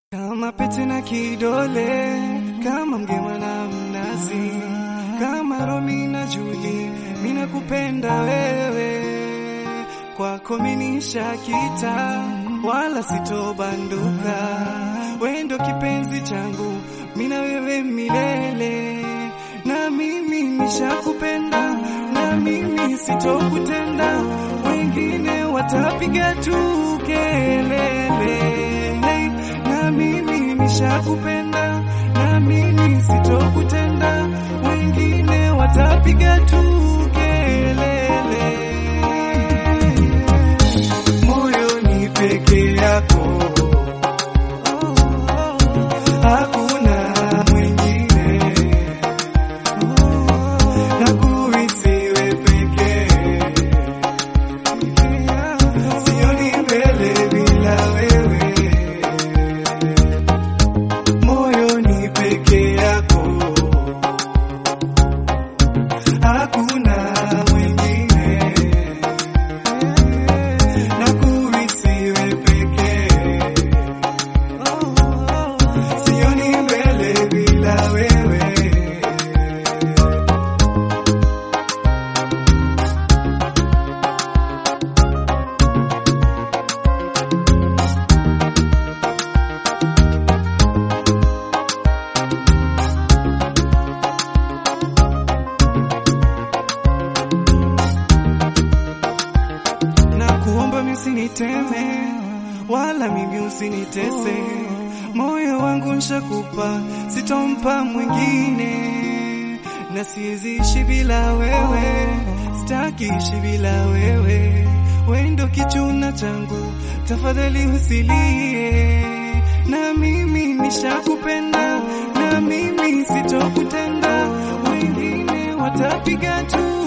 Kama pete na kidole, kama mgema na mnazi, kama Romi na Juli, mina kupenda wewe, kwako minisha kita, wala sitobanduka, wendo kipenzi changu, mina wewe milele, na mimi nishakupenda, na mimi sitokutenda, wengine watapiga tu kelele hey, na mimi nishakupenda, na mimi sitokutenda, wengine watapiga tu kelele. Moyo ni peke yako, hakuna mwingine, nakuhisiwe pekee Sioni mbele bila wewe, moyo ni peke yako, hakuna mwingine, nakuhisiwe pekee. Sioni mbele bila wewe. na kuomba msiniteme, wala mimi usinitese. Moyo wangu nshakupa, sitompa mwingine, na siwezi ishi bila wewe, sitaki ishi bila wewe. Wendo kichuna changu, tafadhali usilie, na mimi nishakupenda, na mimi sitokutenda, wengine watapiga tu